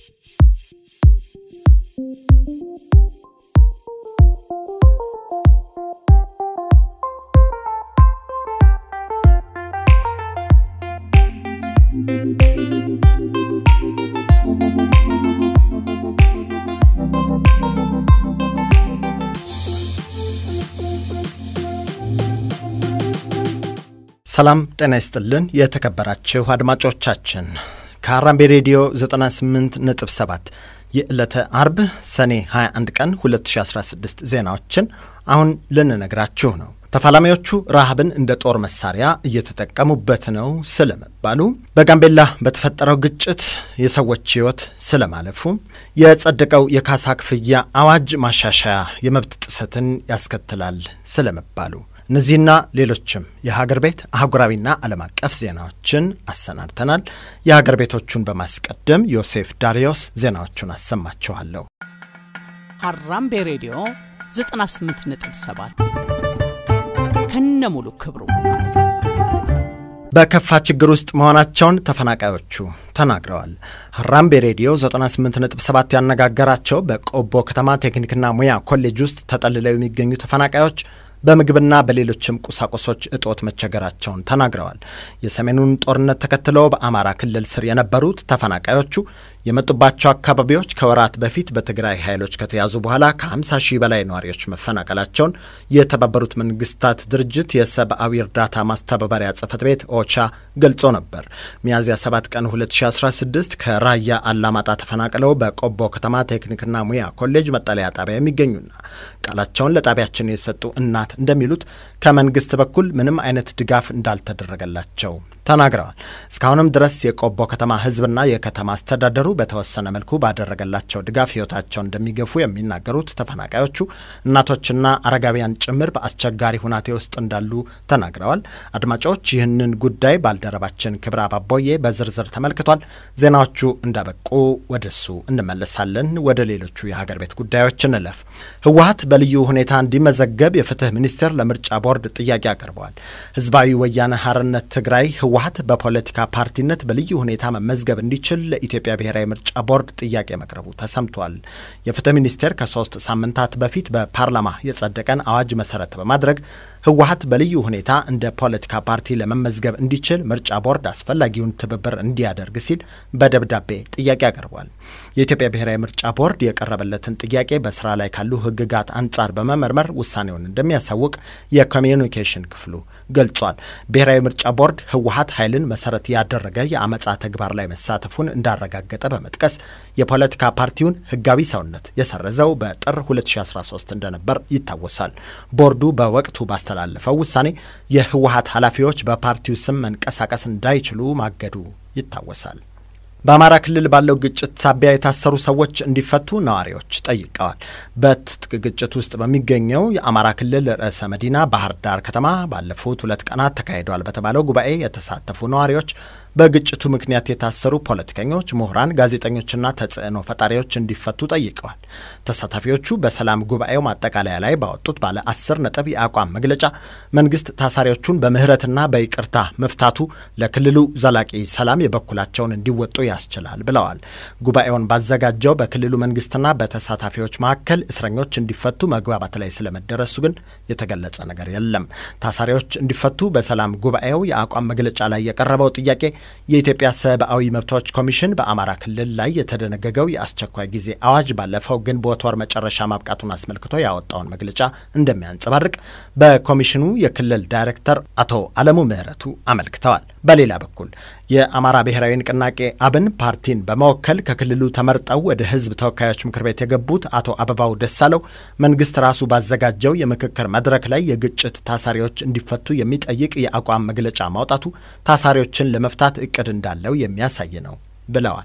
ሰላም ጤና ይስጥልን። የተከበራችሁ አድማጮቻችን ከአራምቤ ሬዲዮ 98 ነጥብ 7 የዕለተ አርብ ሰኔ 21 ቀን 2016 ዜናዎችን አሁን ልንነግራችሁ ነው። ተፋላሚዎቹ ረሃብን እንደ ጦር መሳሪያ እየተጠቀሙበት ነው ስለመባሉ፣ በጋምቤላ በተፈጠረው ግጭት የሰዎች ሕይወት ስለማለፉ፣ የጸደቀው የካሳ ክፍያ አዋጅ ማሻሻያ የመብት ጥሰትን ያስከትላል ስለመባሉ እነዚህና ሌሎችም የሀገር ቤት አህጉራዊና ዓለም አቀፍ ዜናዎችን አሰናድተናል። የሀገር ቤቶቹን በማስቀደም ዮሴፍ ዳሪዮስ ዜናዎቹን አሰማችኋለሁ። ሀራምቤ ሬዲዮ 98.7 ከነ ሙሉ ክብሩ በከፋ ችግር ውስጥ መሆናቸውን ተፈናቃዮቹ ተናግረዋል። ሀራምቤ ሬዲዮ 98.7 ያነጋገራቸው በቆቦ ከተማ ቴክኒክና ሙያ ኮሌጅ ውስጥ ተጠልለው የሚገኙ ተፈናቃዮች በምግብና በሌሎችም ቁሳቁሶች እጦት መቸገራቸውን ተናግረዋል። የሰሜኑን ጦርነት ተከትለው በአማራ ክልል ስር የነበሩት ተፈናቃዮቹ የመጡባቸው አካባቢዎች ከወራት በፊት በትግራይ ኃይሎች ከተያዙ በኋላ ከ50 ሺህ በላይ ነዋሪዎች መፈናቀላቸውን የተባበሩት መንግስታት ድርጅት የሰብአዊ እርዳታ ማስተባበሪያ ጽህፈት ቤት ኦቻ ገልጾ ነበር። ሚያዝያ 7 ቀን 2016 ከራያ አላማጣ ተፈናቅለው በቆቦ ከተማ ቴክኒክና ሙያ ኮሌጅ መጠለያ ጣቢያ የሚገኙና ቃላቸውን ለጣቢያችን የሰጡ እናት እንደሚሉት ከመንግስት በኩል ምንም አይነት ድጋፍ እንዳልተደረገላቸው ተናግረዋል። እስካሁንም ድረስ የቆቦ ከተማ ህዝብና የከተማ አስተዳደሩ በተወሰነ መልኩ ባደረገላቸው ድጋፍ ህይወታቸውን እንደሚገፉ የሚናገሩት ተፈናቃዮቹ እናቶችና አረጋውያን ጭምር በአስቸጋሪ ሁናቴ ውስጥ እንዳሉ ተናግረዋል። አድማጮች፣ ይህንን ጉዳይ ባልደረባችን ክብረ አባቦዬ በዝርዝር ተመልክቷል። ዜናዎቹ እንዳበቁ ወደሱ እንመለሳለን። ወደ ሌሎቹ የሀገር ቤት ጉዳዮች እንለፍ። ህወሀት በልዩ ሁኔታ እንዲመዘገብ የፍትህ ሚኒስቴር ለምርጫ ቦርድ ጥያቄ አቅርበዋል። ህዝባዊ ወያነ ሀርነት ትግራይ ህወሀት በፖለቲካ ፓርቲነት በልዩ ሁኔታ መመዝገብ እንዲችል ለኢትዮጵያ ብሔራዊ ምርጫ ቦርድ ጥያቄ መቅረቡ ተሰምቷል። የፍትህ ሚኒስቴር ከሶስት ሳምንታት በፊት በፓርላማ የጸደቀን አዋጅ መሰረት በማድረግ ህወሀት በልዩ ሁኔታ እንደ ፖለቲካ ፓርቲ ለመመዝገብ እንዲችል ምርጫ ቦርድ አስፈላጊውን ትብብር እንዲያደርግ ሲል በደብዳቤ ጥያቄ አቅርቧል። የኢትዮጵያ ብሔራዊ ምርጫ ቦርድ የቀረበለትን ጥያቄ በስራ ላይ ካሉ ህግጋት አንጻር በመመርመር ውሳኔውን እንደሚያሳውቅ የኮሚዩኒኬሽን ክፍሉ ገልጿል። ብሔራዊ ምርጫ ቦርድ ህወሀት ኃይልን መሰረት ያደረገ የአመፃ ተግባር ላይ መሳተፉን እንዳረጋገጠ በመጥቀስ የፖለቲካ ፓርቲውን ህጋዊ ሰውነት የሰረዘው በጥር 2013 እንደነበር ይታወሳል። ቦርዱ በወቅቱ ባስተላለፈው ውሳኔ የህወሀት ኃላፊዎች በፓርቲው ስም መንቀሳቀስ እንዳይችሉ ማገዱ ይታወሳል። በአማራ ክልል ባለው ግጭት ሳቢያ የታሰሩ ሰዎች እንዲፈቱ ነዋሪዎች ጠይቀዋል። በትጥቅ ግጭት ውስጥ በሚገኘው የአማራ ክልል ርዕሰ መዲና ባህር ዳር ከተማ ባለፉት ሁለት ቀናት ተካሂደዋል በተባለው ጉባኤ የተሳተፉ ነዋሪዎች በግጭቱ ምክንያት የታሰሩ ፖለቲከኞች፣ ምሁራን፣ ጋዜጠኞችና ተጽዕኖ ፈጣሪዎች እንዲፈቱ ጠይቀዋል። ተሳታፊዎቹ በሰላም ጉባኤው ማጠቃለያ ላይ ባወጡት ባለ አስር ነጥብ የአቋም መግለጫ መንግስት ታሳሪዎቹን በምህረትና በይቅርታ መፍታቱ ለክልሉ ዘላቂ ሰላም የበኩላቸውን እንዲወጡ ያስችላል ብለዋል። ጉባኤውን ባዘጋጀው በክልሉ መንግስትና በተሳታፊዎች መካከል እስረኞች እንዲፈቱ መግባባት ላይ ስለመደረሱ ግን የተገለጸ ነገር የለም። ታሳሪዎች እንዲፈቱ በሰላም ጉባኤው የአቋም መግለጫ ላይ የቀረበው ጥያቄ የኢትዮጵያ ሰብአዊ መብቶች ኮሚሽን በአማራ ክልል ላይ የተደነገገው የአስቸኳይ ጊዜ አዋጅ ባለፈው ግንቦት ወር መጨረሻ ማብቃቱን አስመልክቶ ያወጣውን መግለጫ እንደሚያንጸባርቅ በኮሚሽኑ የክልል ዳይሬክተር አቶ አለሙ ምህረቱ አመልክተዋል። በሌላ በኩል የአማራ ብሔራዊ ንቅናቄ አብን ፓርቲን በመወከል ከክልሉ ተመርጠው ወደ ሕዝብ ተወካዮች ምክር ቤት የገቡት አቶ አበባው ደሳለው መንግስት ራሱ ባዘጋጀው የምክክር መድረክ ላይ የግጭት ታሳሪዎች እንዲፈቱ የሚጠይቅ የአቋም መግለጫ ማውጣቱ ታሳሪዎችን ለመፍታት እቅድ እንዳለው የሚያሳይ ነው ብለዋል።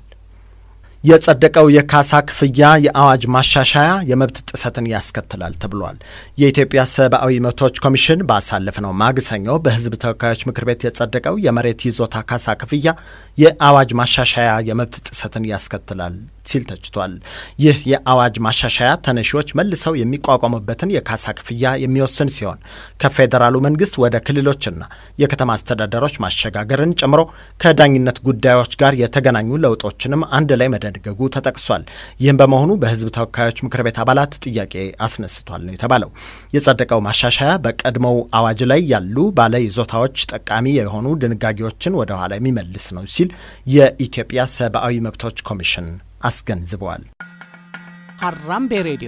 የጸደቀው የካሳ ክፍያ የአዋጅ ማሻሻያ የመብት ጥሰትን ያስከትላል ተብሏል። የኢትዮጵያ ሰብአዊ መብቶች ኮሚሽን ባሳለፍነው ማግሰኞ በህዝብ ተወካዮች ምክር ቤት የጸደቀው የመሬት ይዞታ ካሳ ክፍያ የአዋጅ ማሻሻያ የመብት ጥሰትን ያስከትላል ሲል ተችቷል። ይህ የአዋጅ ማሻሻያ ተነሺዎች መልሰው የሚቋቋሙበትን የካሳ ክፍያ የሚወስን ሲሆን ከፌዴራሉ መንግስት ወደ ክልሎችና የከተማ አስተዳደሮች ማሸጋገርን ጨምሮ ከዳኝነት ጉዳዮች ጋር የተገናኙ ለውጦችንም አንድ ላይ መደንገጉ ተጠቅሷል። ይህም በመሆኑ በህዝብ ተወካዮች ምክር ቤት አባላት ጥያቄ አስነስቷል ነው የተባለው። የጸደቀው ማሻሻያ በቀድሞው አዋጅ ላይ ያሉ ባለ ይዞታዎች ጠቃሚ የሆኑ ድንጋጌዎችን ወደ ኋላ የሚመልስ ነው ሲል የኢትዮጵያ ሰብአዊ መብቶች ኮሚሽን አስገንዝበዋል። ሀራምቤ ሬዲዮ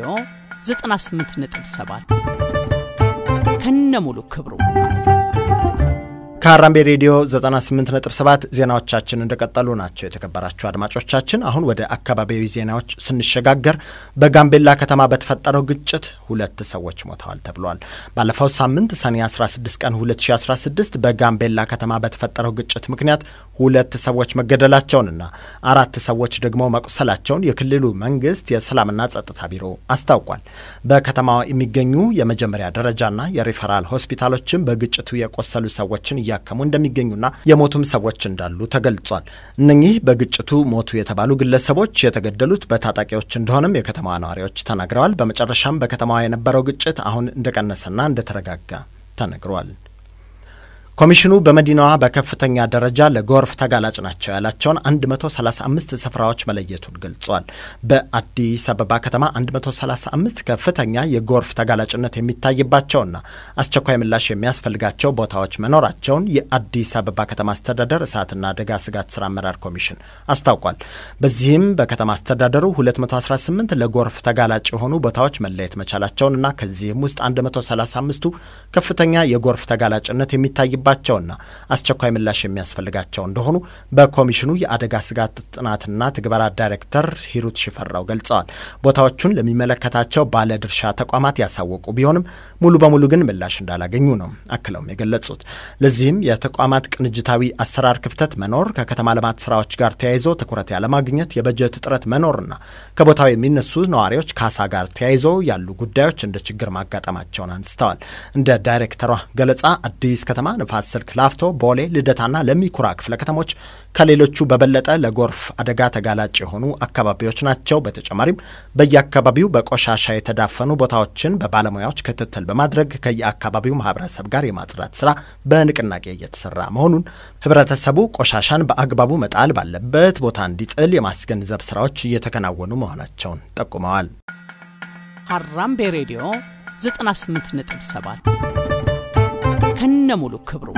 98.7 ከነ ሙሉ ክብሩ ከሀራምቤ ሬዲዮ 98.7 ዜናዎቻችን እንደቀጠሉ ናቸው። የተከበራችሁ አድማጮቻችን፣ አሁን ወደ አካባቢያዊ ዜናዎች ስንሸጋገር በጋምቤላ ከተማ በተፈጠረው ግጭት ሁለት ሰዎች ሞተዋል ተብሏል። ባለፈው ሳምንት ሰኔ 16 ቀን 2016 በጋምቤላ ከተማ በተፈጠረው ግጭት ምክንያት ሁለት ሰዎች መገደላቸውንና አራት ሰዎች ደግሞ መቁሰላቸውን የክልሉ መንግስት የሰላምና ጸጥታ ቢሮ አስታውቋል። በከተማዋ የሚገኙ የመጀመሪያ ደረጃና የሪፈራል ሆስፒታሎችም በግጭቱ የቆሰሉ ሰዎችን እያከሙ እንደሚገኙና የሞቱም ሰዎች እንዳሉ ተገልጿል። እነኚህ በግጭቱ ሞቱ የተባሉ ግለሰቦች የተገደሉት በታጣቂዎች እንደሆነም የከተማዋ ነዋሪዎች ተናግረዋል። በመጨረሻም በከተማዋ የነበረው ግጭት አሁን እንደቀነሰና እንደተረጋጋ ተነግሯል። ኮሚሽኑ በመዲናዋ በከፍተኛ ደረጃ ለጎርፍ ተጋላጭ ናቸው ያላቸውን 135 ስፍራዎች መለየቱን ገልጿል። በአዲስ አበባ ከተማ 135 ከፍተኛ የጎርፍ ተጋላጭነት የሚታይባቸውና አስቸኳይ ምላሽ የሚያስፈልጋቸው ቦታዎች መኖራቸውን የአዲስ አበባ ከተማ አስተዳደር እሳትና አደጋ ስጋት ስራ አመራር ኮሚሽን አስታውቋል። በዚህም በከተማ አስተዳደሩ 218 ለጎርፍ ተጋላጭ የሆኑ ቦታዎች መለየት መቻላቸውንና ከዚህም ውስጥ 135ቱ ከፍተኛ የጎርፍ ተጋላጭነት የሚታይ ባቸውና አስቸኳይ ምላሽ የሚያስፈልጋቸው እንደሆኑ በኮሚሽኑ የአደጋ ስጋት ጥናትና ትግበራ ዳይሬክተር ሂሩት ሽፈራው ገልጸዋል። ቦታዎቹን ለሚመለከታቸው ባለድርሻ ተቋማት ያሳወቁ ቢሆንም ሙሉ በሙሉ ግን ምላሽ እንዳላገኙ ነው አክለውም የገለጹት። ለዚህም የተቋማት ቅንጅታዊ አሰራር ክፍተት መኖር፣ ከከተማ ልማት ስራዎች ጋር ተያይዞ ትኩረት ያለማግኘት፣ የበጀት እጥረት መኖርና ከቦታው የሚነሱ ነዋሪዎች ካሳ ጋር ተያይዞ ያሉ ጉዳዮች እንደ ችግር ማጋጠማቸውን አንስተዋል። እንደ ዳይሬክተሯ ገለጻ አዲስ ከተማ ንፋስ ስልክ ላፍቶ፣ ቦሌ፣ ልደታና ለሚኩራ ክፍለ ከተሞች ከሌሎቹ በበለጠ ለጎርፍ አደጋ ተጋላጭ የሆኑ አካባቢዎች ናቸው። በተጨማሪም በየአካባቢው በቆሻሻ የተዳፈኑ ቦታዎችን በባለሙያዎች ክትትል በማድረግ ከየአካባቢው ማህበረሰብ ጋር የማጽዳት ስራ በንቅናቄ እየተሰራ መሆኑን፣ ህብረተሰቡ ቆሻሻን በአግባቡ መጣል ባለበት ቦታ እንዲጥል የማስገንዘብ ስራዎች እየተከናወኑ መሆናቸውን ጠቁመዋል። ሀራምቤ ሬዲዮ 98.7 ከነ ሙሉ ክብሩ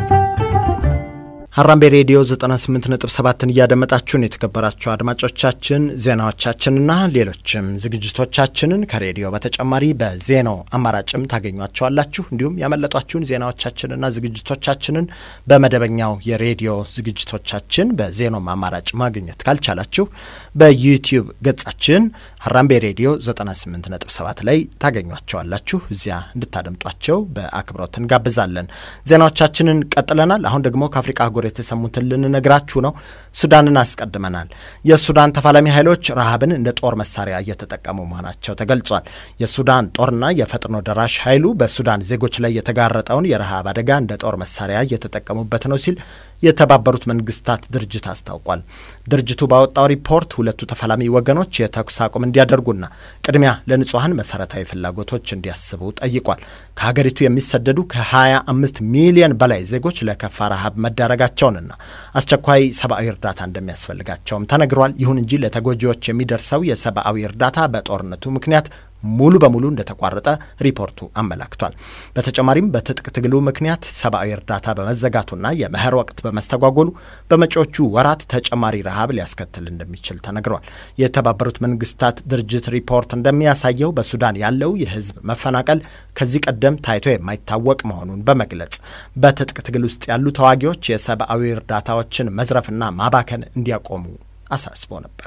ሀራምቤ ሬዲዮ 98.7ን እያደመጣችሁን የተከበራችሁ አድማጮቻችን ዜናዎቻችንና ሌሎችም ዝግጅቶቻችንን ከሬዲዮ በተጨማሪ በዜናው አማራጭም ታገኟቸዋላችሁ። እንዲሁም ያመለጧችሁን ዜናዎቻችንና ዝግጅቶቻችንን በመደበኛው የሬዲዮ ዝግጅቶቻችን በዜናውም አማራጭ ማግኘት ካልቻላችሁ በዩቲዩብ ገጻችን ሀራምቤ ሬዲዮ 98.7 ላይ ታገኟቸዋላችሁ። እዚያ እንድታደምጧቸው በአክብሮት እንጋብዛለን። ዜናዎቻችንን ቀጥለናል። አሁን ደግሞ ከአፍሪቃ አህጉር የተሰሙትን ልንነግራችሁ ነው። ሱዳንን አስቀድመናል። የሱዳን ተፋላሚ ኃይሎች ረሃብን እንደ ጦር መሳሪያ እየተጠቀሙ መሆናቸው ተገልጿል። የሱዳን ጦርና የፈጥኖ ደራሽ ኃይሉ በሱዳን ዜጎች ላይ የተጋረጠውን የረሃብ አደጋ እንደ ጦር መሳሪያ እየተጠቀሙበት ነው ሲል የተባበሩት መንግስታት ድርጅት አስታውቋል። ድርጅቱ ባወጣው ሪፖርት ሁለቱ ተፋላሚ ወገኖች የተኩስ አቁም እንዲያደርጉና ቅድሚያ ለንጹሐን መሰረታዊ ፍላጎቶች እንዲያስቡ ጠይቋል። ከሀገሪቱ የሚሰደዱ ከ25 ሚሊዮን በላይ ዜጎች ለከፋ ረሃብ መዳረጋቸውንና አስቸኳይ ሰብአዊ እርዳታ እንደሚያስፈልጋቸውም ተነግሯል። ይሁን እንጂ ለተጎጂዎች የሚደርሰው የሰብአዊ እርዳታ በጦርነቱ ምክንያት ሙሉ በሙሉ እንደተቋረጠ ሪፖርቱ አመላክቷል። በተጨማሪም በትጥቅ ትግሉ ምክንያት ሰብአዊ እርዳታ በመዘጋቱና የመኸር ወቅት በመስተጓጎሉ በመጪዎቹ ወራት ተጨማሪ ረሃብ ሊያስከትል እንደሚችል ተነግሯል። የተባበሩት መንግስታት ድርጅት ሪፖርት እንደሚያሳየው በሱዳን ያለው የህዝብ መፈናቀል ከዚህ ቀደም ታይቶ የማይታወቅ መሆኑን በመግለጽ በትጥቅ ትግል ውስጥ ያሉ ተዋጊዎች የሰብአዊ እርዳታዎችን መዝረፍና ማባከን እንዲያቆሙ አሳስቦ ነበር።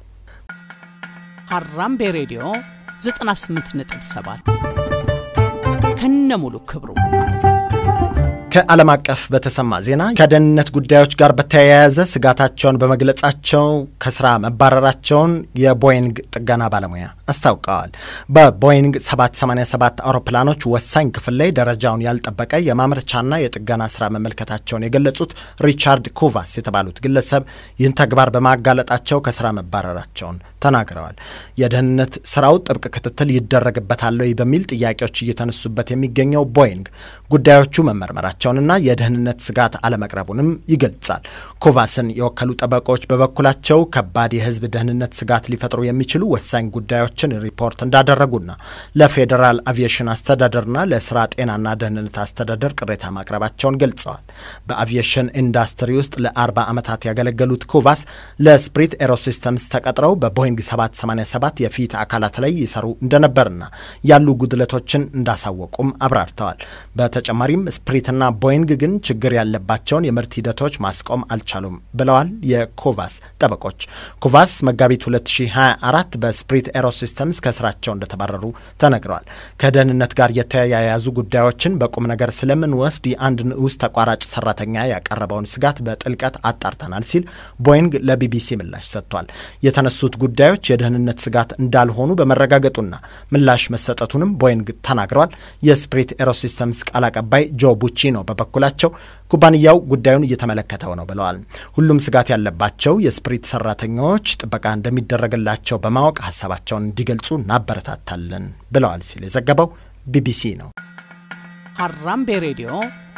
ሀራምቤ ሬዲዮ 98.7 ከነ ሙሉ ክብሩ ከዓለም አቀፍ በተሰማ ዜና ከደህንነት ጉዳዮች ጋር በተያያዘ ስጋታቸውን በመግለጻቸው ከስራ መባረራቸውን የቦይንግ ጥገና ባለሙያ አስታውቀዋል። በቦይንግ 787 አውሮፕላኖች ወሳኝ ክፍል ላይ ደረጃውን ያልጠበቀ የማምረቻና የጥገና ስራ መመልከታቸውን የገለጹት ሪቻርድ ኩቫስ የተባሉት ግለሰብ ይህን ተግባር በማጋለጣቸው ከስራ መባረራቸውን ተናግረዋል። የደህንነት ስራው ጥብቅ ክትትል ይደረግበታል ወይ በሚል ጥያቄዎች እየተነሱበት የሚገኘው ቦይንግ ጉዳዮቹ መመርመራቸውንና የደህንነት ስጋት አለመቅረቡንም ይገልጻል። ኮቫስን የወከሉ ጠበቆች በበኩላቸው ከባድ የህዝብ ደህንነት ስጋት ሊፈጥሩ የሚችሉ ወሳኝ ጉዳዮችን ሪፖርት እንዳደረጉና ለፌዴራል አቪዬሽን አስተዳደርና ለስራ ጤናና ደህንነት አስተዳደር ቅሬታ ማቅረባቸውን ገልጸዋል። በአቪዬሽን ኢንዱስትሪ ውስጥ ለአርባ ዓመታት ያገለገሉት ኮቫስ ለስፕሪት ኤሮሲስተምስ ተቀጥረው በቦይንግ 787 የፊት አካላት ላይ ይሰሩ እንደነበርና ያሉ ጉድለቶችን እንዳሳወቁም አብራርተዋል። በተጨማሪም ስፕሪትና ቦይንግ ግን ችግር ያለባቸውን የምርት ሂደቶች ማስቆም አልቻሉም ብለዋል የኮቫስ ጠበቆች። ኮቫስ መጋቢት 2024 በስፕሪት ኤሮሲስተምስ ከስራቸው እንደተባረሩ ተነግረዋል። ከደህንነት ጋር የተያያዙ ጉዳዮችን በቁም ነገር ስለምንወስድ የአንድ ንዑስ ተቋራጭ ሰራተኛ ያቀረበውን ስጋት በጥልቀት አጣርተናል ሲል ቦይንግ ለቢቢሲ ምላሽ ሰጥቷል። የተነሱት ጉዳዮች የደህንነት ስጋት እንዳልሆኑ በመረጋገጡና ምላሽ መሰጠቱንም ቦይንግ ተናግረዋል። የስፕሪት ኤሮሲስተምስ ቃል አቀባይ ጆ ቡቺኖ በበኩላቸው ኩባንያው ጉዳዩን እየተመለከተው ነው ብለዋል። ሁሉም ስጋት ያለባቸው የስፕሪት ሰራተኞች ጥበቃ እንደሚደረግላቸው በማወቅ ሀሳባቸውን እንዲገልጹ እናበረታታለን ብለዋል ሲል የዘገበው ቢቢሲ ነው። ሀራምቤ ሬዲዮ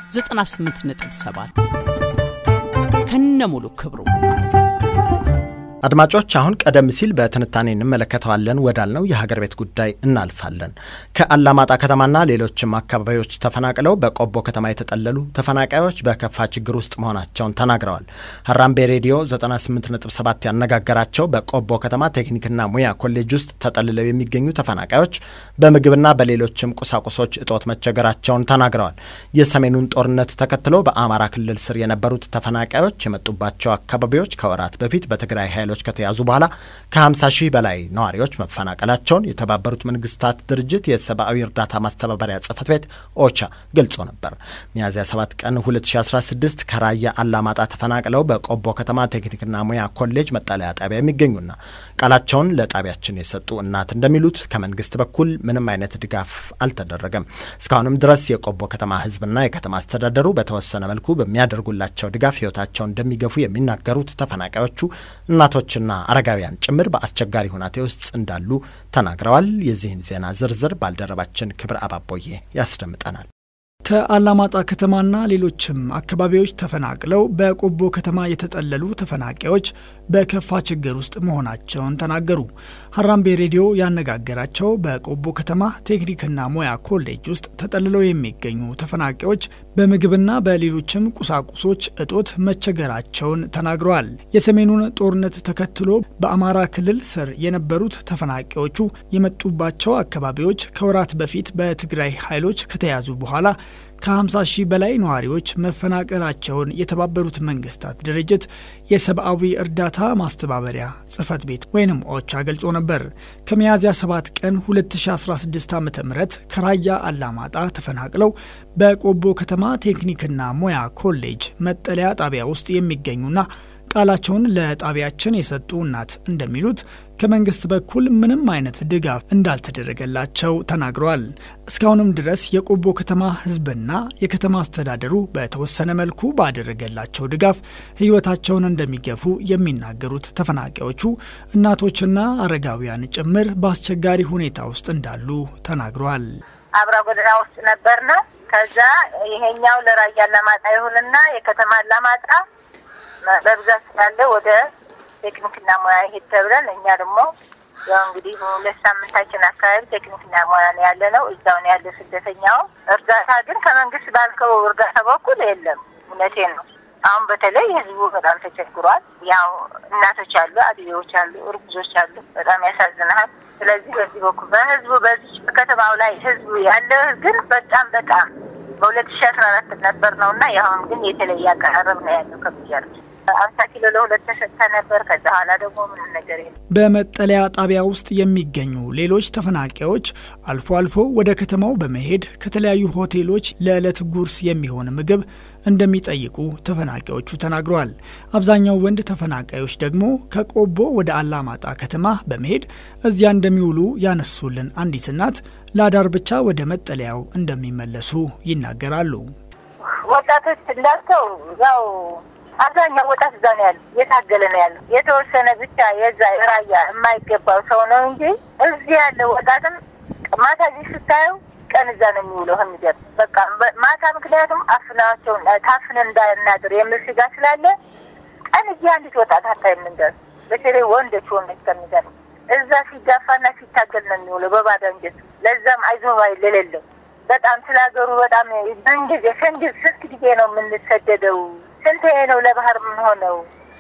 98.7 ከነሙሉ ክብሩ አድማጮች አሁን ቀደም ሲል በትንታኔ እንመለከተዋለን ወዳልነው የሀገር ቤት ጉዳይ እናልፋለን። ከአላማጣ ከተማና ሌሎችም አካባቢዎች ተፈናቅለው በቆቦ ከተማ የተጠለሉ ተፈናቃዮች በከፋ ችግር ውስጥ መሆናቸውን ተናግረዋል። ሀራምቤ ሬዲዮ 98.7 ያነጋገራቸው በቆቦ ከተማ ቴክኒክና ሙያ ኮሌጅ ውስጥ ተጠልለው የሚገኙ ተፈናቃዮች በምግብና በሌሎችም ቁሳቁሶች እጦት መቸገራቸውን ተናግረዋል። የሰሜኑን ጦርነት ተከትሎ በአማራ ክልል ስር የነበሩት ተፈናቃዮች የመጡባቸው አካባቢዎች ከወራት በፊት በትግራይ ኃይሎች ከተያዙ በኋላ ከ50 ሺህ በላይ ነዋሪዎች መፈናቀላቸውን የተባበሩት መንግስታት ድርጅት የሰብአዊ እርዳታ ማስተባበሪያ ጽህፈት ቤት ኦቻ ገልጾ ነበር። ሚያዝያ 7 ቀን 2016 ከራያ አላማጣ ተፈናቅለው በቆቦ ከተማ ቴክኒክና ሙያ ኮሌጅ መጠለያ ጣቢያ የሚገኙና ቃላቸውን ለጣቢያችን የሰጡ እናት እንደሚሉት ከመንግስት በኩል ምንም አይነት ድጋፍ አልተደረገም። እስካሁንም ድረስ የቆቦ ከተማ ህዝብና የከተማ አስተዳደሩ በተወሰነ መልኩ በሚያደርጉላቸው ድጋፍ ህይወታቸውን እንደሚገፉ የሚናገሩት ተፈናቃዮቹ እናቶችና አረጋውያን ጭምር በአስቸጋሪ ሁናቴ ውስጥ እንዳሉ ተናግረዋል። የዚህን ዜና ዝርዝር ባልደረባችን ክብር አባቦዬ ያስደምጠናል። ከአላማጣ ከተማና ሌሎችም አካባቢዎች ተፈናቅለው በቆቦ ከተማ የተጠለሉ ተፈናቃዮች በከፋ ችግር ውስጥ መሆናቸውን ተናገሩ። ሀራምቤ ሬዲዮ ያነጋገራቸው በቆቦ ከተማ ቴክኒክና ሙያ ኮሌጅ ውስጥ ተጠልለው የሚገኙ ተፈናቃዮች በምግብና በሌሎችም ቁሳቁሶች እጦት መቸገራቸውን ተናግረዋል። የሰሜኑን ጦርነት ተከትሎ በአማራ ክልል ስር የነበሩት ተፈናቃዮቹ የመጡባቸው አካባቢዎች ከወራት በፊት በትግራይ ኃይሎች ከተያዙ በኋላ ከ50 ሺህ በላይ ነዋሪዎች መፈናቀላቸውን የተባበሩት መንግስታት ድርጅት የሰብአዊ እርዳታ ማስተባበሪያ ጽህፈት ቤት ወይንም ኦቻ ገልጾ ነበር። ከሚያዝያ 7 ቀን 2016 ዓ ም ከራያ አላማጣ ተፈናቅለው በቆቦ ከተማ ቴክኒክና ሙያ ኮሌጅ መጠለያ ጣቢያ ውስጥ የሚገኙና ቃላቸውን ለጣቢያችን የሰጡ እናት እንደሚሉት ከመንግስት በኩል ምንም አይነት ድጋፍ እንዳልተደረገላቸው ተናግረዋል። እስካሁንም ድረስ የቆቦ ከተማ ህዝብና የከተማ አስተዳደሩ በተወሰነ መልኩ ባደረገላቸው ድጋፍ ህይወታቸውን እንደሚገፉ የሚናገሩት ተፈናቃዮቹ እናቶችና አረጋውያን ጭምር በአስቸጋሪ ሁኔታ ውስጥ እንዳሉ ተናግረዋል። አብራ ጎዳና ውስጥ ነበርና ከዛ ይሄኛው ለራያ አላማጣ ይሁንና የከተማ አላማጣ በብዛት ስላለ ወደ ቴክኒክና ሙያ ሄድ ተብለን እኛ ደግሞ ያው እንግዲህ ሁለት ሳምንታችን አካባቢ ቴክኒክና ሙያ ነው ያለ ነው። እዛው ነው ያለ ስደተኛው። እርዳታ ግን ከመንግስት ባልከው እርዳታ በኩል የለም። እውነቴን ነው። አሁን በተለይ ህዝቡ በጣም ተቸግሯል። ያው እናቶች አሉ፣ አድዬዎች አሉ፣ እርጉዞች አሉ። በጣም ያሳዝናል። ስለዚህ በዚህ በኩል በህዝቡ በዚህ ከተማው ላይ ህዝቡ ያለ ግን በጣም በጣም በሁለት ሺ አስራ አራት ነበር ነው እና የአሁን ግን የተለየ አቀራረብ ነው ያለው ከብያለሁ አምሳ ኪሎ ለሁለት ተሰጥተ ነበር። ከዛ ኋላ ደግሞ ምንም ነገር የለም። በመጠለያ ጣቢያ ውስጥ የሚገኙ ሌሎች ተፈናቃዮች አልፎ አልፎ ወደ ከተማው በመሄድ ከተለያዩ ሆቴሎች ለዕለት ጉርስ የሚሆን ምግብ እንደሚጠይቁ ተፈናቃዮቹ ተናግረዋል። አብዛኛው ወንድ ተፈናቃዮች ደግሞ ከቆቦ ወደ አላማጣ ከተማ በመሄድ እዚያ እንደሚውሉ ያነሱልን አንዲት እናት ለአዳር ብቻ ወደ መጠለያው እንደሚመለሱ ይናገራሉ። ወጣቶች እንዳልከው ያው አብዛኛው ወጣት እዛ ነው ያሉ፣ እየታገለ ነው ያለው። የተወሰነ ብቻ የዛ የራያ የማይገባው ሰው ነው እንጂ እዚህ ያለው ወጣትም ማታ እዚህ ስታየው ቀን እዛ ነው የሚውለው። የሚገርም በቃ ማታ ምክንያቱም አፍናቸውን ታፍነን እንዳናድር የሚል ስጋት ስላለ ቀን እዚህ አንዲት ወጣት አታይም። እንደር በተለይ ወንዶች ወንዶች ከሚገርም እዛ ሲጋፋና ሲታገል ነው የሚውለው በባዶ አንጀት። ለዛም አይዞህ ባይ ለሌለው በጣም ስለ ሀገሩ በጣም ምን ጊዜ ስንት ስንት ጊዜ ነው የምንሰደደው? ስንት ነው ለባህር የምንሆነው?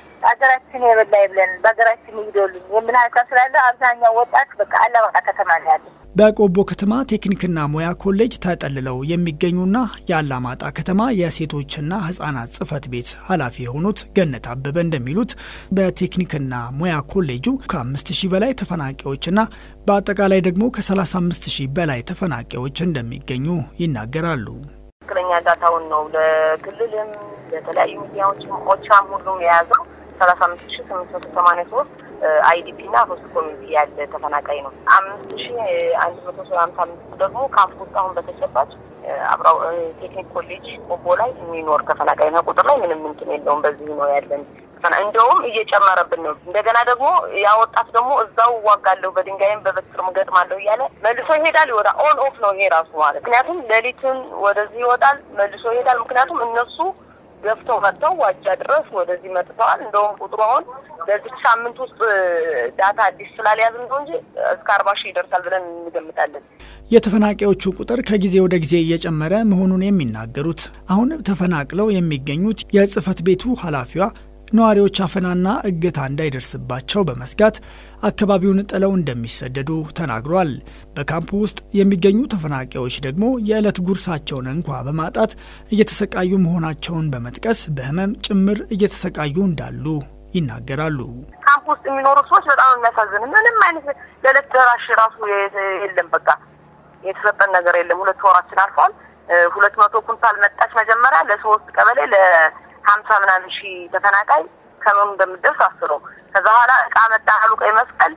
ሀገራችን የበላ ብለን በሀገራችን ይግደሉን የሚል ሀሳብ ስላለ አብዛኛው ወጣት በቃ አላማጣ ከተማ ነው ያለ። በቆቦ ከተማ ቴክኒክና ሙያ ኮሌጅ ተጠልለው የሚገኙና የአላማጣ ከተማ የሴቶችና ሕጻናት ጽሕፈት ቤት ኃላፊ የሆኑት ገነት አበበ እንደሚሉት በቴክኒክና ሙያ ኮሌጁ ከአምስት ሺህ በላይ ተፈናቃዮችና በአጠቃላይ ደግሞ ከ35 ሺህ በላይ ተፈናቃዮች እንደሚገኙ ይናገራሉ። ትክክለኛ ዳታውን ነው ለክልልም ለተለያዩ ሚዲያዎችም ኦቻም ሁሉም የያዘው ሰላሳ አምስት ሺ ስምንት መቶ ሰማኒያ ሶስት አይዲፒ እና ሆስት ኮሚኒቲ ያለ ተፈናቃይ ነው። አምስት ሺ አንድ መቶ ሀምሳ አምስት ደግሞ ካምፕ ውስጥ አሁን በተጨባጭ አብራው ቴክኒክ ኮሌጅ ቆቦ ላይ የሚኖር ተፈናቃይ ነው። ቁጥር ላይ ምንም እንትን የለውም። በዚህ ነው ያለን። እንደውም እየጨመረብን ነው። እንደገና ደግሞ ያ ወጣት ደግሞ እዛው እዋጋለሁ በድንጋይም በበትርም ገጥማለሁ እያለ መልሶ ይሄዳል። ይወጣል። ኦን ኦፍ ነው ይሄ ራሱ ማለት ምክንያቱም ሌሊቱን ወደዚህ ይወጣል፣ መልሶ ይሄዳል። ምክንያቱም እነሱ ገፍተው መጥተው ዋጃ ድረስ ወደዚህ መጥተዋል። እንደውም ቁጥሩ አሁን በዚህ ሳምንት ውስጥ ዳታ አዲስ ስላልያዝን ነው እንጂ እስከ አርባ ሺህ ይደርሳል ብለን እንገምታለን። የተፈናቃዮቹ ቁጥር ከጊዜ ወደ ጊዜ እየጨመረ መሆኑን የሚናገሩት አሁን ተፈናቅለው የሚገኙት የጽህፈት ቤቱ ኃላፊዋ ነዋሪዎች አፈናና እገታ እንዳይደርስባቸው በመስጋት አካባቢውን ጥለው እንደሚሰደዱ ተናግሯል። በካምፑ ውስጥ የሚገኙ ተፈናቃዮች ደግሞ የዕለት ጉርሳቸውን እንኳ በማጣት እየተሰቃዩ መሆናቸውን በመጥቀስ በህመም ጭምር እየተሰቃዩ እንዳሉ ይናገራሉ። ካምፕ ውስጥ የሚኖሩ ሰዎች በጣም የሚያሳዝን ምንም አይነት ለዕለት ደራሽ ራሱ የለም። በቃ የተሰጠን ነገር የለም። ሁለት ወራችን አልፏል። ሁለት መቶ ኩንታል መጣች መጀመሪያ ለሶስት ቀበሌ ሀምሳ ምናምን ሺህ ተፈናቃይ ከመኑ እንደምደርስ አስበው። ከዛ በኋላ እቃ መጣ አሉ ቀይ መስቀል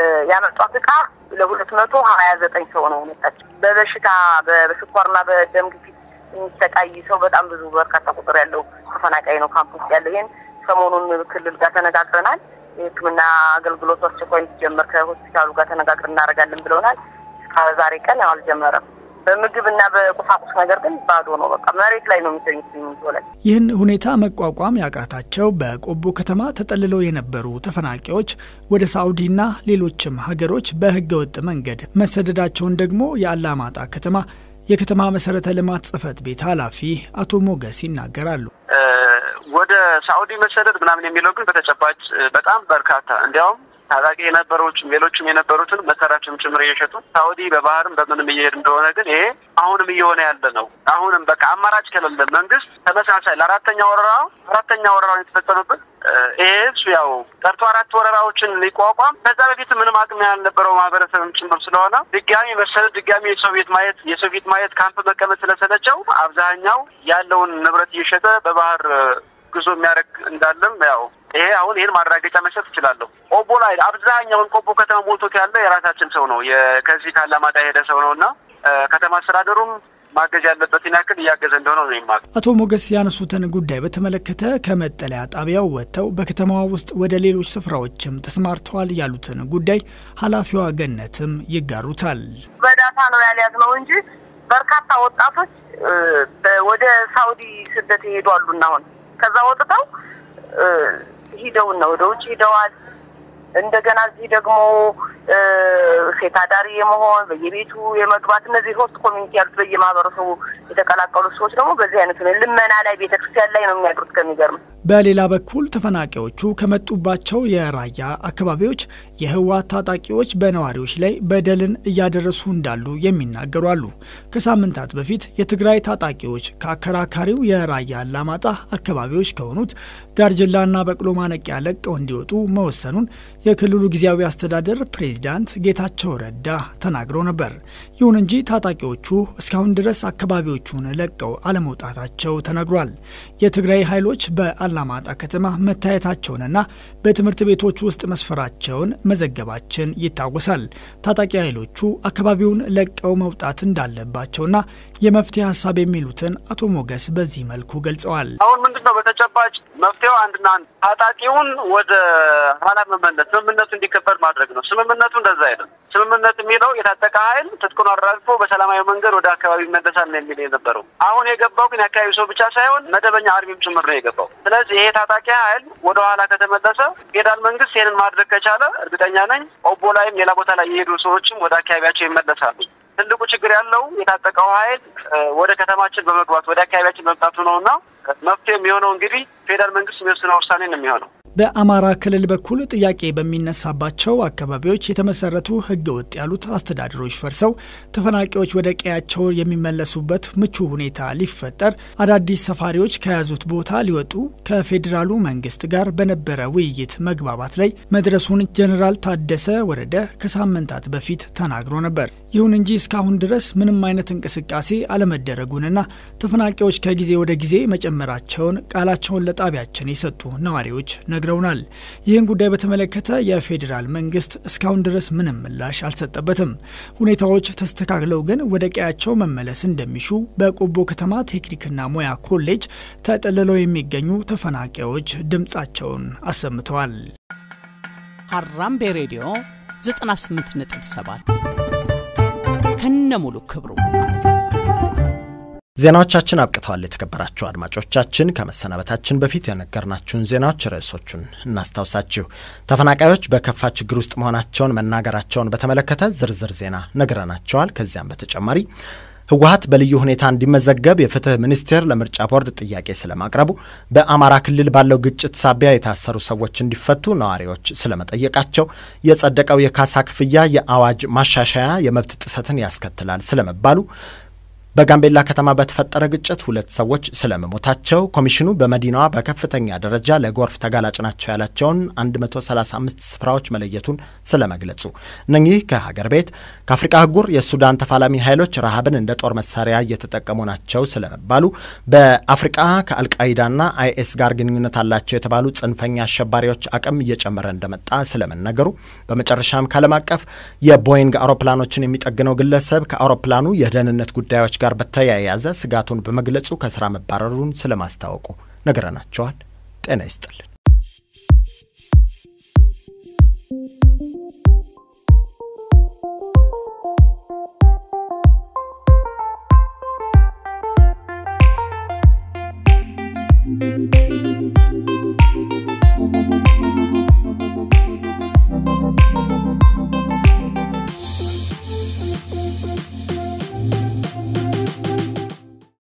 ያመጧት እቃ ለሁለት መቶ ሀያ ዘጠኝ ሰው ነው መጣች። በበሽታ በስኳርና በደም ግፊት የሚሰቃይ ሰው በጣም ብዙ በርካታ ቁጥር ያለው ተፈናቃይ ነው ካምፕ ውስጥ ያለው። ይህን ሰሞኑን ክልል ጋር ተነጋግረናል። የሕክምና አገልግሎቱ አስቸኳይ እንዲጀመር ከሆስፒታሉ ጋር ተነጋግረን እናደርጋለን ብለውናል። እስከ ዛሬ ቀን ያው አልጀመረም። በምግብ እና በቁሳቁስ ነገር ግን ባዶ ነው። በቃ መሬት ላይ ነው የሚተኙት ሲሚንቶ ላይ። ይህን ሁኔታ መቋቋም ያቃታቸው በቆቦ ከተማ ተጠልለው የነበሩ ተፈናቃዮች ወደ ሳዑዲና ሌሎችም ሀገሮች በህገወጥ መንገድ መሰደዳቸውን ደግሞ የአላማጣ ከተማ የከተማ መሰረተ ልማት ጽህፈት ቤት ኃላፊ አቶ ሞገስ ይናገራሉ። ወደ ሳዑዲ መሰደድ ምናምን የሚለው ግን በተጨባጭ በጣም በርካታ እንዲያውም ታጣቂ የነበሮችም ሌሎችም የነበሩትን መሳሪያቸውም ጭምር እየሸጡ ሳኡዲ በባህርም በምንም እየሄድ እንደሆነ ግን ይሄ አሁንም እየሆነ ያለ ነው። አሁንም በቃ አማራጭ ከሌለ መንግስት ተመሳሳይ ለአራተኛ ወረራ አራተኛ ወረራውን የተፈጸመበት ይሄ ህዝብ ያው ጠርቶ አራት ወረራዎችን ሊቋቋም ከዛ በፊት ምንም አቅም ያልነበረው ማህበረሰብም ጭምር ስለሆነ ድጋሚ መሰደድ ድጋሚ የሶቪየት ማየት የሶቪየት ማየት ካምፕ መቀመጥ ስለሰለቸው አብዛኛው ያለውን ንብረት እየሸጠ በባህር ጉዞ የሚያደርግ እንዳለም ያው ይሄ አሁን ይህን ማረጋገጫ መስጠት እችላለሁ። ቆቦ ላይ አብዛኛውን ቆቦ ከተማ ሞልቶት ያለ የራሳችን ሰው ነው፣ ከዚህ ካላማጣ የሄደ ሰው ነው እና ከተማ አስተዳደሩም ማገዝ ያለበትን ያክል እያገዘ እንደሆነ ነው ይማ አቶ ሞገስ ያነሱትን ጉዳይ በተመለከተ ከመጠለያ ጣቢያው ወጥተው በከተማዋ ውስጥ ወደ ሌሎች ስፍራዎችም ተሰማርተዋል ያሉትን ጉዳይ ኃላፊዋ ገነትም ይጋሩታል። በዳታ ነው ያልያዝነው እንጂ በርካታ ወጣቶች ወደ ሳኡዲ ስደት ይሄዱ አሉና አሁን ከዛ ወጥተው ሂደውና ወደ ውጭ ሂደዋል። እንደገና እዚህ ደግሞ ሴት አዳሪ የመሆን በየቤቱ የመግባት እነዚህ ሆስት ኮሚኒቲ ያሉት በየማህበረሰቡ የተቀላቀሉ ሰዎች ደግሞ በዚህ አይነት ነው ልመና ላይ ቤተክርስቲያን ላይ ነው የሚያድሩት። ከሚገርም በሌላ በኩል ተፈናቃዮቹ ከመጡባቸው የራያ አካባቢዎች የህወሓት ታጣቂዎች በነዋሪዎች ላይ በደልን እያደረሱ እንዳሉ የሚናገሩ አሉ። ከሳምንታት በፊት የትግራይ ታጣቂዎች ከአከራካሪው የራያ አላማጣ አካባቢዎች ከሆኑት ጋርጅላና በቅሎ ማነቂያ ለቀው እንዲወጡ መወሰኑን የክልሉ ጊዜያዊ አስተዳደር ፕሬዚዳንት ጌታቸው ረዳ ተናግረው ነበር። ይሁን እንጂ ታጣቂዎቹ እስካሁን ድረስ አካባቢዎቹን ለቀው አለመውጣታቸው ተነግሯል። የትግራይ ኃይሎች በአላማጣ ከተማ መታየታቸውንና በትምህርት ቤቶች ውስጥ መስፈራቸውን መዘገባችን ይታወሳል። ታጣቂ ኃይሎቹ አካባቢውን ለቀው መውጣት እንዳለባቸውና የመፍትሄ ሀሳብ የሚሉትን አቶ ሞገስ በዚህ መልኩ ገልጸዋል። አሁን ምንድን ነው በተጨባጭ መፍትሄው አንድና አንድ ታጣቂውን ወደ ኋላ መመለስ፣ ስምምነቱ እንዲከበር ማድረግ ነው። ስምምነቱ እንደዛ አይደለም። ስምምነት የሚለው የታጠቀ ኃይል ትጥቁን አራግፎ በሰላማዊ መንገድ ወደ አካባቢ ይመለሳል ነው የሚል የነበረው። አሁን የገባው ግን የአካባቢ ሰው ብቻ ሳይሆን መደበኛ አርሚም ጭምር ነው የገባው። ስለዚህ ይሄ ታጣቂ ኃይል ወደ ኋላ ከተመለሰ ፌዴራል መንግስት ይህንን ማድረግ ከቻለ እርግጠኛ ነኝ ኦቦ ላይም ሌላ ቦታ ላይ የሄዱ ሰዎችም ወደ አካባቢያቸው ይመለሳሉ። ትልቁ ችግር ያለው የታጠቀው ኃይል ወደ ከተማችን በመግባት ወደ አካባቢያችን መምጣቱ ነው እና መፍትሄ የሚሆነው እንግዲህ ፌዴራል መንግስት የሚወስነው ውሳኔ ነው የሚሆነው። በአማራ ክልል በኩል ጥያቄ በሚነሳባቸው አካባቢዎች የተመሰረቱ ህገ ወጥ ያሉት አስተዳደሮች ፈርሰው ተፈናቃዮች ወደ ቀያቸው የሚመለሱበት ምቹ ሁኔታ ሊፈጠር አዳዲስ ሰፋሪዎች ከያዙት ቦታ ሊወጡ ከፌዴራሉ መንግስት ጋር በነበረ ውይይት መግባባት ላይ መድረሱን ጀኔራል ታደሰ ወረደ ከሳምንታት በፊት ተናግሮ ነበር። ይሁን እንጂ እስካሁን ድረስ ምንም አይነት እንቅስቃሴ አለመደረጉንና ተፈናቃዮች ከጊዜ ወደ ጊዜ መጨመራቸውን ቃላቸውን ለጣቢያችን የሰጡ ነዋሪዎች ነግረውናል። ይህን ጉዳይ በተመለከተ የፌዴራል መንግስት እስካሁን ድረስ ምንም ምላሽ አልሰጠበትም። ሁኔታዎች ተስተካክለው ግን ወደ ቀያቸው መመለስ እንደሚሹ በቆቦ ከተማ ቴክኒክና ሙያ ኮሌጅ ተጠልለው የሚገኙ ተፈናቃዮች ድምጻቸውን አሰምተዋል። ሀራምቤ ሬዲዮ 98.7 ከነሙሉ ክብሩ ዜናዎቻችን አብቅተዋል። የተከበራችሁ አድማጮቻችን ከመሰናበታችን በፊት የነገርናችሁን ዜናዎች ርዕሶቹን እናስታውሳችሁ። ተፈናቃዮች በከፋ ችግር ውስጥ መሆናቸውን መናገራቸውን በተመለከተ ዝርዝር ዜና ነግረናቸዋል። ከዚያም በተጨማሪ ህወሀት በልዩ ሁኔታ እንዲመዘገብ የፍትህ ሚኒስቴር ለምርጫ ቦርድ ጥያቄ ስለማቅረቡ፣ በአማራ ክልል ባለው ግጭት ሳቢያ የታሰሩ ሰዎች እንዲፈቱ ነዋሪዎች ስለመጠየቃቸው፣ የጸደቀው የካሳ ክፍያ የአዋጅ ማሻሻያ የመብት ጥሰትን ያስከትላል ስለመባሉ በጋምቤላ ከተማ በተፈጠረ ግጭት ሁለት ሰዎች ስለመሞታቸው፣ ኮሚሽኑ በመዲናዋ በከፍተኛ ደረጃ ለጎርፍ ተጋላጭ ናቸው ያላቸውን 135 ስፍራዎች መለየቱን ስለመግለጹ፣ እነኚህ ከሀገር ቤት ከአፍሪቃ አህጉር የሱዳን ተፋላሚ ኃይሎች ረሃብን እንደ ጦር መሳሪያ እየተጠቀሙ ናቸው ስለመባሉ፣ በአፍሪቃ ከአልቃይዳና አይኤስ ጋር ግንኙነት አላቸው የተባሉ ጽንፈኛ አሸባሪዎች አቅም እየጨመረ እንደመጣ ስለመነገሩ፣ በመጨረሻም ከዓለም አቀፍ የቦይንግ አውሮፕላኖችን የሚጠግነው ግለሰብ ከአውሮፕላኑ የደህንነት ጉዳዮች ጋር በተያያዘ ስጋቱን በመግለጹ ከስራ መባረሩን ስለማስታወቁ ነግረናቸዋል። ጤና ይስጥልን።